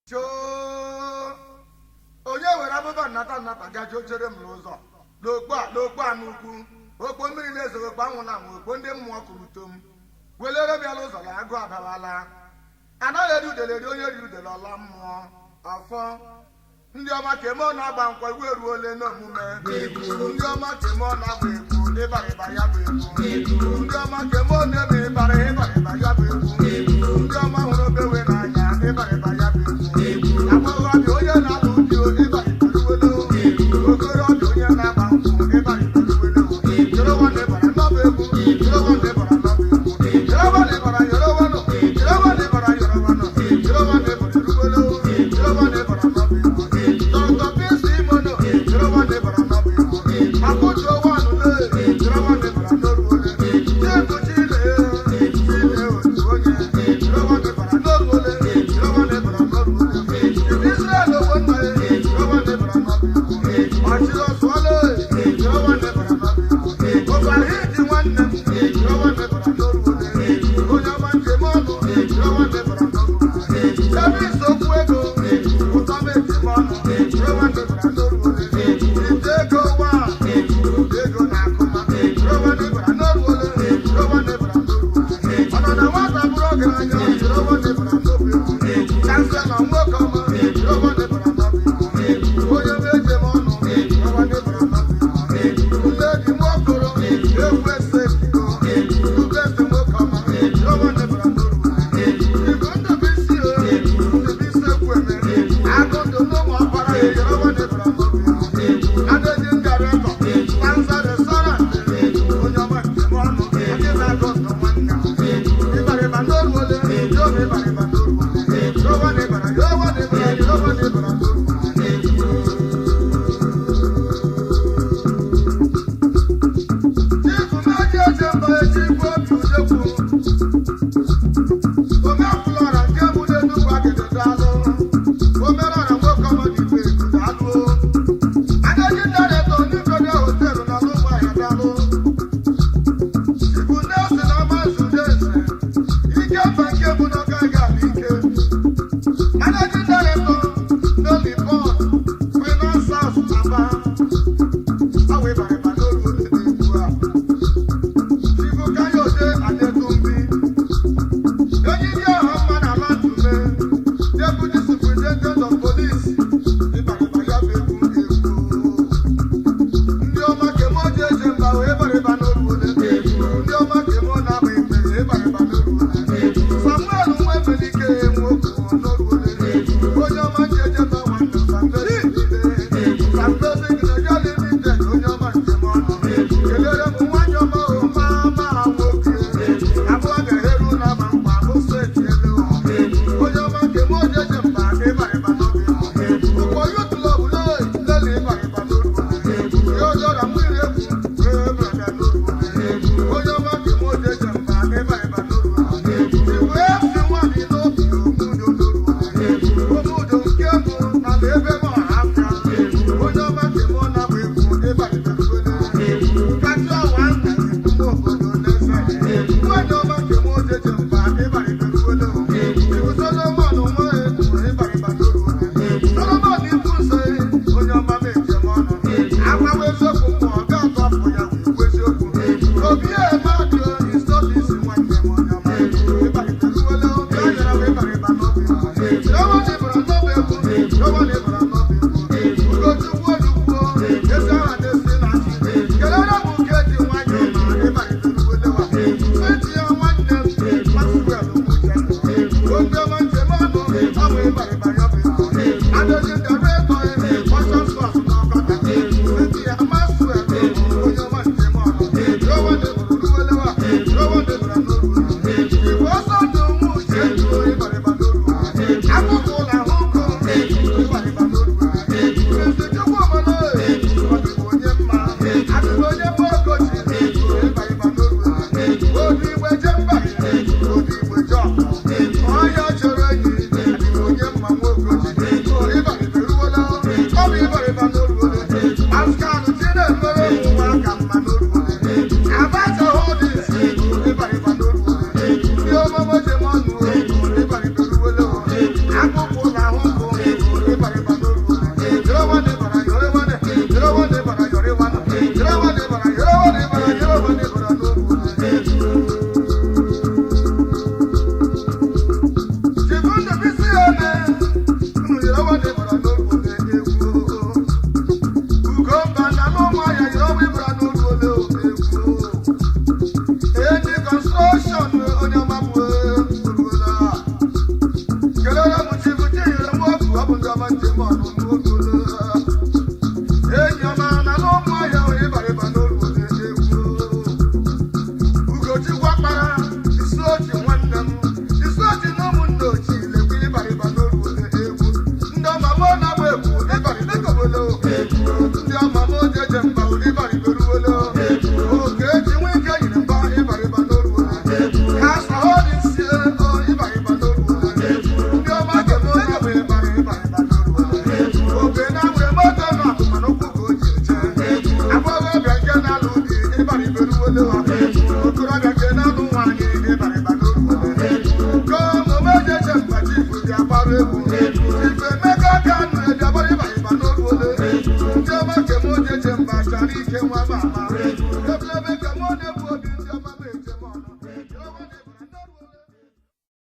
choo onye were abụba nnata nnata gaji ochere m n'ụzọ n'okpo a n'okpo a n'ukwu okpo mmiri na-ezoghị okpo anwụ na anwụ okpo ndị mmụọ kụrụ tom welere bịala ụzọ na agụ adawala anaghị eri udele eri onye riri udele ọla mmụọ ọfọ ndị ọma ka eme ọ na-agba nkwa iwu eruole n'omume ndị ọma ka eme ọ na-agba egwu ịbara ịba ya bụ egwu ndị ọma ka eme ọ na-eme ịbara ịbara ịba ya bụ egwu ndị ọma hụrụ obewe n'anya ịbara ịba ya bụ egwu agbọghọbịa onye na-alụ di ịbara ịbaruwelo okorobịa onye na-agba nkwụ ịbara ịbaruwelo jorowa na ịbara n'ọba egwu jorowa na ịbara n'ọba egwu jorowa na ịbara yorowanụ jorowa na ịbara yorowanụ jorowa na ịbara eruwelo jorowa na ịbara n'ọba egwu dọkịta pisi imono jorowa na ịbara n'ọba egwu akụju owanụ le jorowa na ịbara n'oruole chiedu chile chile otu onye jorowa na ịbara n'oruole jorowa na ịbara n'oruole ibi israel owo nna ya jorowa na ịbara n'ọba egwu ọchịrị ọsụọle jorowa na ịbara n'ọba egwu ụbara iji nwanne m jorowa na ịbara n'oruole onye ọma njem ọnụ jorowa na ịbara n'oruole ebe isokwu ego ụtọ m ejem ọnụ jorowa na ịbara n'oruole ite ego wa ego na akụma jorowa na ịbara n'oruole jorowa na ịbara n'oruole ọ nọ na nwata bụrụ ọgaranya jorowa na ịbara n'obi chansela nwoke ọma jorowa na ịbara n'obi onye m ejem ọnụ jorowa na ịbara n'obi nne dị nwokoro egwu ese ego ube ese nwoke ọma jorowa na ịbara n'oruole igwe ndụbisi o ndụbisi ekwu eme agụ ndụ n'ụmụ ọkpara ya jorowa na ịbara n'obi adịghị ngara ịtọ stanza restaurant onye ọma njem ọnụ ndị na-agụ ndụ nwanne ịbarịba n'oruole yoba ịbarịba n'oruole yoba na ịbara yoba na ịbara yoba na ịbara n'oruole Chifu na-eji eche mba echi bụ obi udekwu omefụlọra nke bụ n'enugwu agịdị daalụ omerọra nwoke ọmọdịbe daalụ adaji daretọ n'ikodo hotelu na n'ụmụahịa daalụ ibu nelson amazude eze ike mba nke bụ na